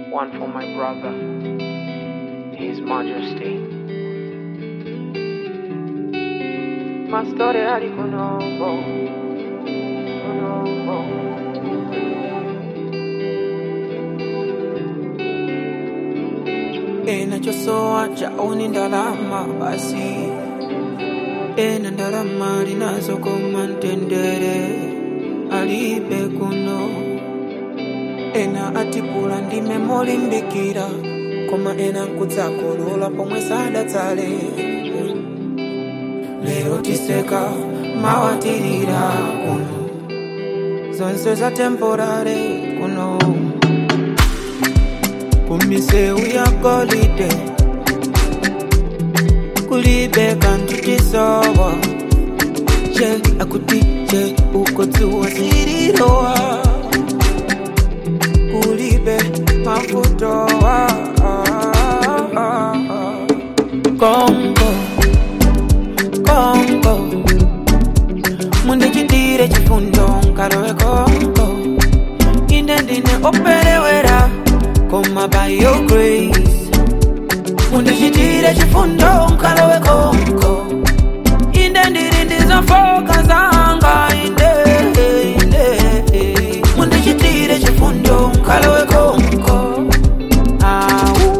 one for my brother, His Majesty. Mastore ali kunombo, kunombo. enachosowa chaoni ndalama basi ena ndalama linazokoma mtendere alibe kuno ena atipula ndime molimbikira koma ena nkudzakolola pomwe sadatsale lero tiseka mawatirira kuno zonse za temporare kuno kumiseu ya golide kulibe kantu tisowa je akuti je ukodziwa zililowa kulibe mafutowa kongo kongo mundichitire chifundo nkalowe kongo ine ndine operewera koma by your grace mundichitire chifundo nkalowe konko inde ndiri ndizofoka zanga inde inde mundichitire chifundo nkalowe konko Au.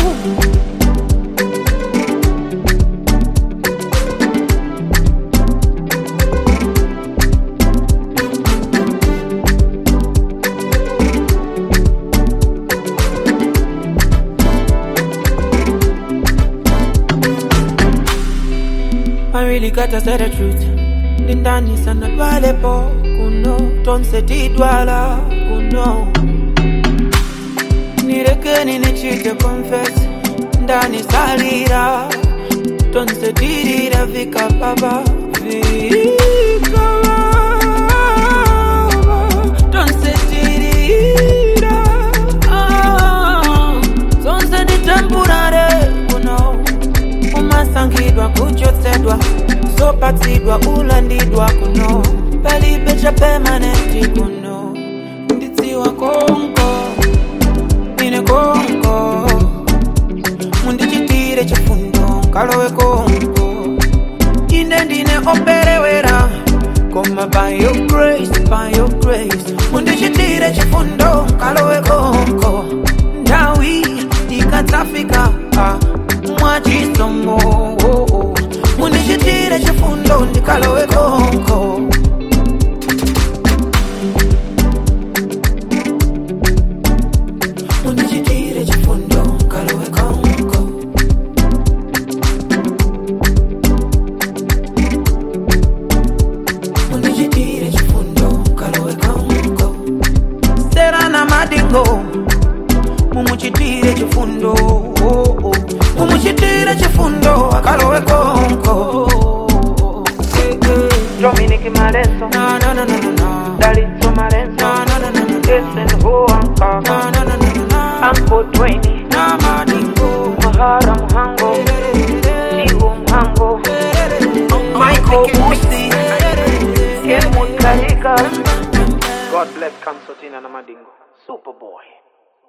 I really gotta say the truth. Ndindani sana dwalepo kuno tonse tidwala kuno nirekeni nichite confess ndani salira tonse tirira vika baba vika baba tonse tirira ah, zonse ni temporary kuno umasangidwa kuchotsedwa zopatsidwa ulandidwa kuno palibe cha permanenti kuno ndidziwa konko ine konko mundichitire chifundo nkalowe konko ine ndine operewera koma by your grace by your grace mundichitire chifundo nkalowe konko ndawi ikadzafika ah, mwachisomo oh, oh. mundichitire chifundo ndikalowe konko mundichitire chifundo nkalowe konko mundichitire chifundo nkalowe konko serana madingo mumuchitire chifundo oh, oh. mumuchitire chifundo akalowe konko Eh, eh. Dominic Marenzo, Na, na, na, na, na, na. Dalitso Marenzo, Na, na, na, na, na, na. Jason Huanka, Na, na, na, na, na, na. Uncle Dwayne, Na madingo. Mahara Muhango, Tigo Muhango, Michael Musi, Helmut Karika. God bless Kamsotina na Madingo. Superboy.